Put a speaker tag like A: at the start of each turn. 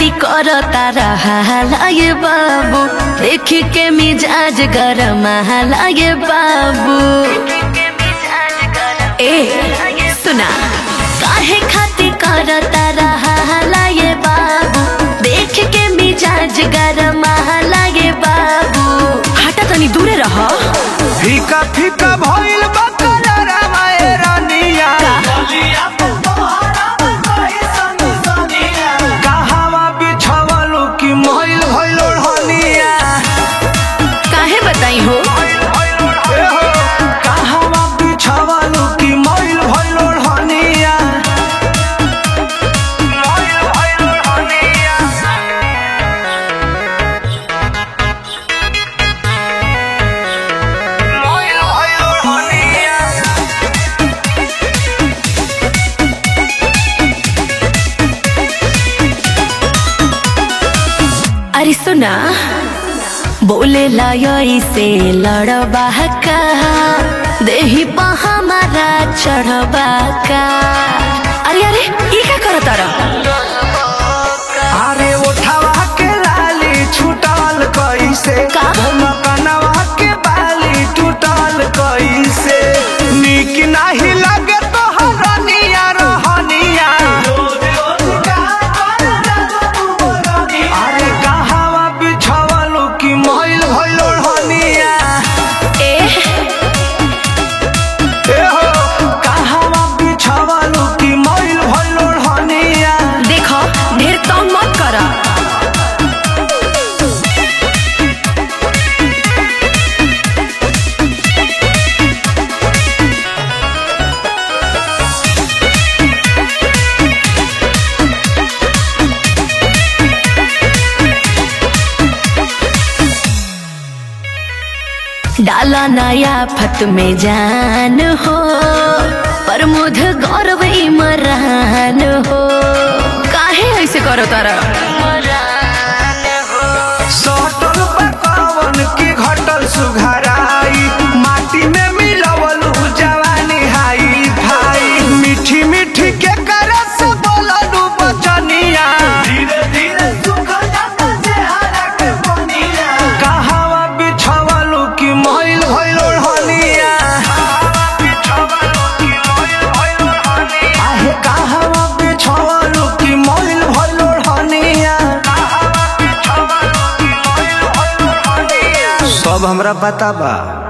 A: खाती करता रहा ये बाबू देख के मिजाज गरम ये बाबू ए सुना काहे खाती करता रहा ये बाबू देख के मिजाज गरम ये बाबू हटा तनी दूरे रह
B: फीका फीका भइल बा कलरवा ए रानिया कहवा बिछवलू कि मइल भइल ओढ़निया
A: काहे बताई हो
B: ए हो कहवा बिछवलू कि मइल भइल ओढ़निया मइल भइल ओढ़निया मइल भइल ओढ़निया
A: अरे सुना बोले लाय से लड़बा का देही पा हमारा चढ़बा का अरे अरे ये क्या करत तारा
B: अरे उठावा के लाली छूटल कैसे
A: का?
B: कनवा के बाली टूटल कैसे निक नाही लगे तो हरनिया रहनिया अरे कहवा बिछवलू कि मइल भइल ओढ़निया
A: ए
B: ए हो कहवा बिछवलू कि मइल भइल ओढ़निया
A: देखो ढेर तंग मत करा डाला नया फत में जान हो प्रमोद गौरव इमरान हो काहे ऐसे करो तारा
B: सटल पकावन की घटल सुघराई माटी में मिलवल जवानी हाई भाई मीठी मीठी के करस बोललू बचनिया धीरे धीरे सुख जाता चेहरा के पनिया कहवा बिछवलू कि मइल भइल ओढ़निया आहे कहवा बिछवलू कि मइल भइल ओढ़निया सब हमरा पता बा